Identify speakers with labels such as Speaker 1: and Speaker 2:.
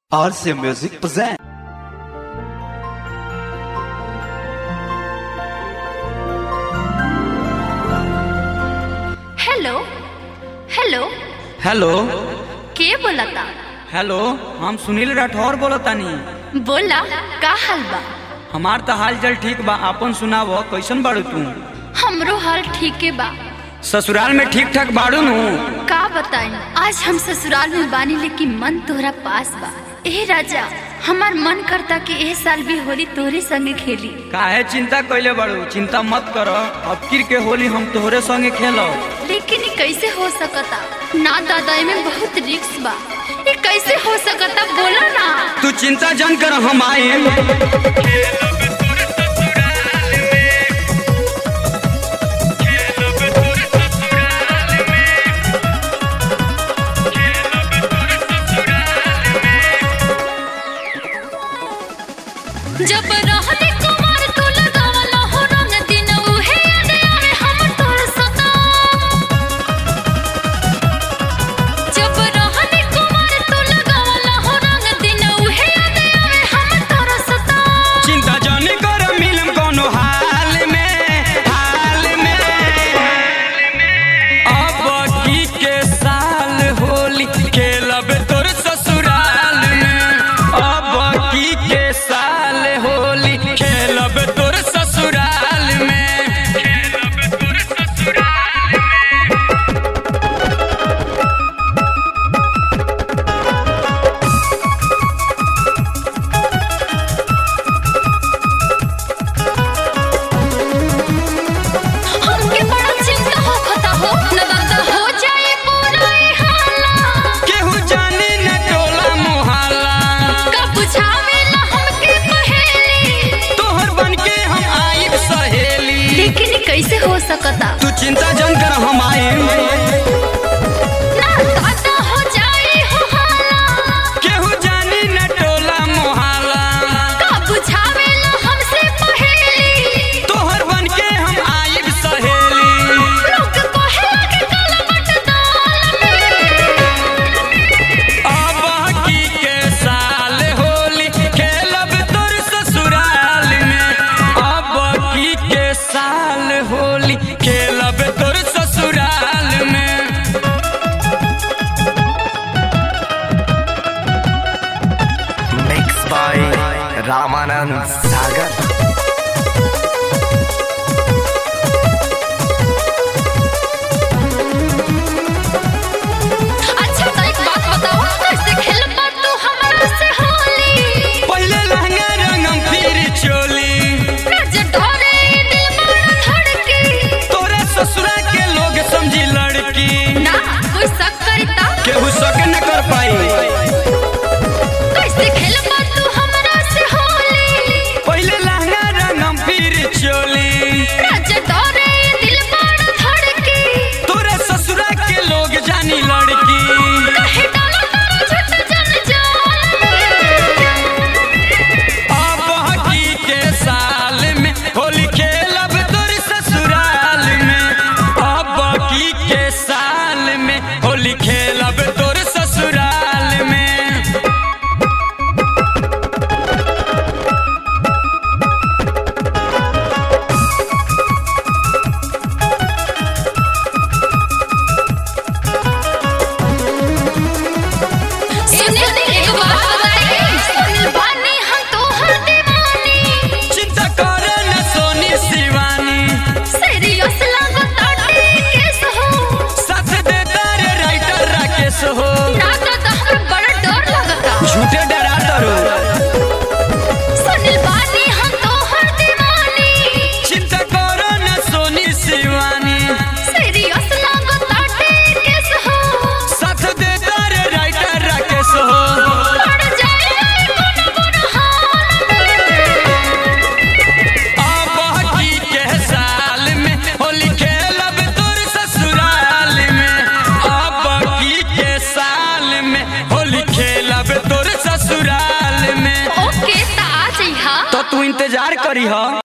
Speaker 1: RC Music present.
Speaker 2: Hello hello
Speaker 3: hello
Speaker 2: के बोलता
Speaker 3: hello हम सुनील राठौर बोलतानी
Speaker 2: बोला का हाल बा
Speaker 3: हमार तो हाल चाल ठीक बा आपन सुनाव कैसन बाड़ू तू
Speaker 2: हमरो हाल ठीके बा
Speaker 3: ससुराल में ठीक ठाक बाड़ू नु
Speaker 2: का बताई आज हम ससुराल में बानी लेकिन मन तोहरा पास बा ए राजा हमार मन करता कि ए साल भी होली तोहरे संगे खेली
Speaker 3: काहे चिंता कैले बाड़ू चिंता मत कर अब किर के होली हम तोहरे संगे खेलो
Speaker 2: लेकिन ये कैसे हो सकता ना दादा में बहुत रिक्स बा ये कैसे हो सकता बोला ना
Speaker 3: तू चिंता जन कर हम आए
Speaker 2: जब रहते कुमार तू लगावला हो रंग दिन उहे याद आवे हम तोर सता जब रहते कुमार तू लगावला हो रंग दिन उहे याद आवे हम तोर सता
Speaker 3: चिंता जन कर मिलम कोनो हाल में हाल में अब की के साल होली खेलब तोर ससुराल में अब की के साल होली खेलब तोर ससुराल में खेलब तोर ससुराल में
Speaker 2: हमके बड़ा चिंता होखता हो लगता हो जाए पूरा ई हाला
Speaker 3: केहू जानी न टोला मोहल्ला
Speaker 2: का बुझावेला हमके पहेली
Speaker 3: तोहर बन के हम आइब सहेली
Speaker 2: लेकिन ये कैसे हो सकता
Speaker 3: तू चिंता जन कर हम आए
Speaker 2: ना दादा हो जाए हो हाला
Speaker 3: केहू जानी न टोला मोहल्ला
Speaker 2: का बुझावेला हमसे पहेली
Speaker 3: तोहर बन के हम आइब सहेली
Speaker 2: लोग कहेला कि काला बट दाल
Speaker 3: अब की के साल होली खेलब तोर ससुराल में अब की के साल होली खेलब तोर ससुराल में
Speaker 1: Mixed by Ramanand Sagar.
Speaker 2: अच्छा तो एक बात बताओ कैसे खेलबा तू हमरा से होली
Speaker 3: पहले लहंगा रंगम फिर चोली
Speaker 2: राज ढोरे दिल मन धड़की
Speaker 3: तोरे ससुरा के लोग समझी लड़की
Speaker 2: ना कोई शक करता
Speaker 3: केहू शक न कर पाई
Speaker 2: कैसे खेलबा तू हमरा से होली
Speaker 3: पहले लहंगा रंगम फिर चोली
Speaker 2: राज ढोरे दिल मन धड़की
Speaker 3: तोरे ससुरा के लोग जानी लड़की
Speaker 2: कहे डालो तारा झट जन जाल
Speaker 3: अब हकी के साल में होली खेलब तोर ससुराल में अब की के साल में होली खेलब तोर ससुराल में
Speaker 2: सुने एक बात बताई सुन बानी हम तोहर दीवानी
Speaker 3: चिंता करे न सोनी शिवानी
Speaker 2: सीरियस लागताटे केस हो
Speaker 3: साथ देता रे राइटर राकेश हो
Speaker 2: ना तो हमरा बड़ा डर लगता
Speaker 3: झूठे डरा डरो
Speaker 2: सुनिल बानी हम तोहर दीवानी
Speaker 3: चिंता करो न सोनी शिवानी
Speaker 2: सीरियस लागताटे केस हो
Speaker 3: साथ देता रे राइटर राकेश हो
Speaker 2: पड़ जाए कोनो कोनो हाल
Speaker 3: अब की के साल में होली खेलब तोर ससुराल में अब की के साल में होली खेलब तोर ससुराल में
Speaker 2: ओके ता आ जइहा
Speaker 3: तो तू इंतजार करी हा